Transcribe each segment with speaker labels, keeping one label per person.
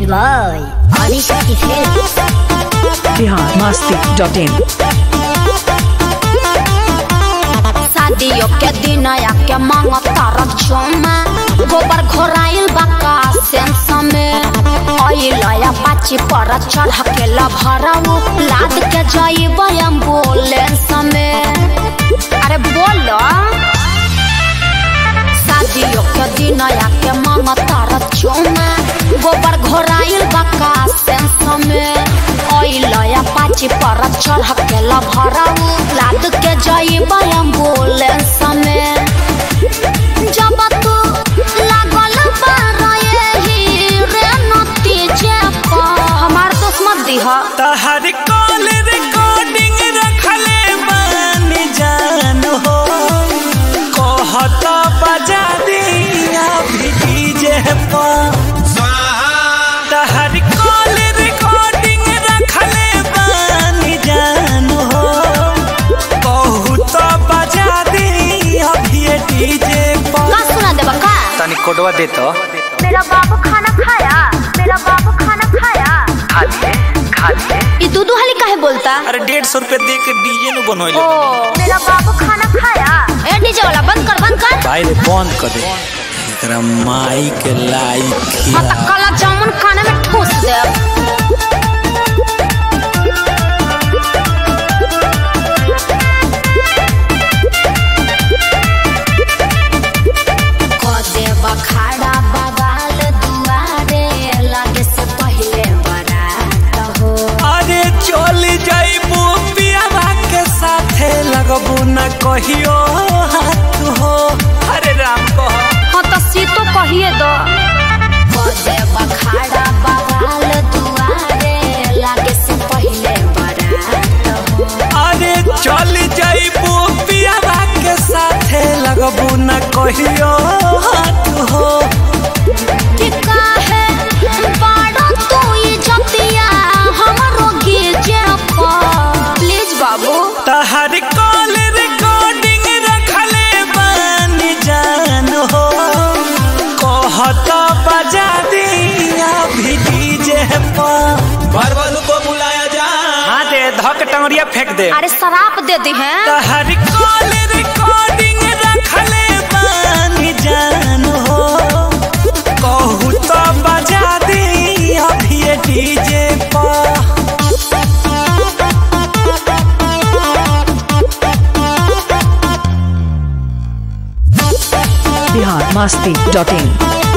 Speaker 1: Music Boy. Adishakti Films.
Speaker 2: Bihar Masti dot in
Speaker 3: शादियों के दिन आके मांगो तारक चुमा गोबर घोराइल बका सेंस में ओइलया पाची पर चढ़ के लभराऊ लाद के जाइब एम्बुलेंस में अरे बोलो शादियों के दिन आके मांगो तारक चुमा गोबर घोराइल बका सेंस में ओइलया पाची पर चढ़ के लभराऊ लाद के जाइब एम्बुलेंस में जब तू लागल बारए ही रे नतीजे पर हमार दोस्त मत दीह
Speaker 4: तहर कॉल रिकॉर्डिंग रखले बानी जान हो कहत बजा दिया भी डीजे पर तहर कॉल रिकॉर्डिंग रखले बानी जान हो कहू तो बजा दिया भी डीजे पर
Speaker 3: का सुना देबा का
Speaker 4: तनी कोडवा दे तो
Speaker 3: मेरा बाबू खाना खाया मेरा बाबू खाना खाया
Speaker 4: खा लिए खा लिए
Speaker 3: ई दूधू हली काहे बोलता
Speaker 4: अरे डेढ़ सौ रुपये दे के डीजे नु बनोले
Speaker 3: ओ मेरा बाबू खाना खाया ए डीजे वाला बंद कर बंद कर
Speaker 4: भाई रे बंद कर दे एकरा माई के लाइक
Speaker 3: हाँ तो काला जामुन खाने में ठूस दे खड़ा बगाल दुआरे लागे से पहले बरात हो
Speaker 4: अरे चल जाइबू पियावा के साथे लगबू न कहियो हाथ हो अरे राम कह
Speaker 3: हाँ तो सीतो कहिए दो बजे बखाड़ा बगाल दुआरे लागे से पहले बरात हो
Speaker 4: अरे चल जाइबू पियावा के साथे लगबू न कहियो हाथ हो
Speaker 3: कि काहे बाड़ा तू ये जतिया हमरो गिजे प्लीज बाबू
Speaker 4: तहर कॉल रिकॉर्डिंग रखले बानी जान हो कहत बजा दिया भी डीजे पर
Speaker 5: बरबलू को बुलाया जा
Speaker 4: हाँ दे धक टंगरिया फेंक दे
Speaker 3: अरे शराब दे दी हैं
Speaker 4: तहर कॉल रिकॉर्डिंग रखले बानी जान हो कहू तो बजा दिया भी डीजे पर
Speaker 2: बिहार मस्ती डॉट इन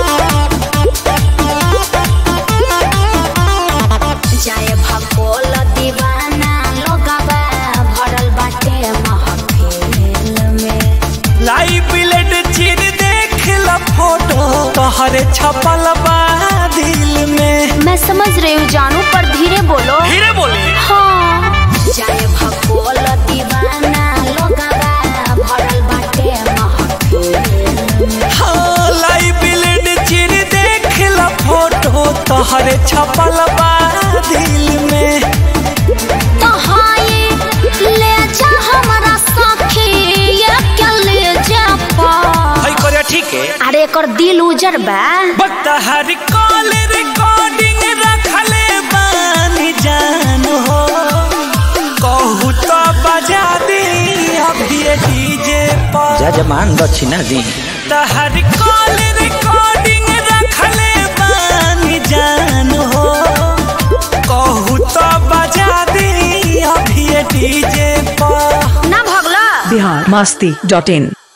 Speaker 3: जाए भकोल दीवाना लोगवा भरल बाटे महफिल में
Speaker 4: लाइव ब्लेड चिर देख ल फोटो तोहरे छपल बा दिल में
Speaker 3: मैं समझ रही हूँ जानू पर धीरे बोलो
Speaker 4: धीरे बोले
Speaker 3: हाँ जाए भकोल दीवाना लोगवा भरल बाटे महफिल में
Speaker 4: हाँ लाइव ब्लेड चिर देख ल फोटो तोहरे छपल बा दिल में
Speaker 3: तो हाँ ये ले जा हमारा सखी ये क्या ले जा पा
Speaker 4: हई करे ठीक है
Speaker 3: अरे एकर दिल उजर बा
Speaker 4: बतहर कॉल रिकॉर्डिंग रखले बानी जान हो कहू तो बजा दी अभी डीजे पर
Speaker 5: जजमान दक्षिणा दी
Speaker 4: तहर कॉल रिकॉर्डिंग रखले बानी जान हो कहू तो बजा दी अभी डीजे पर
Speaker 3: ना भगला
Speaker 2: बिहार मस्ती डॉट इन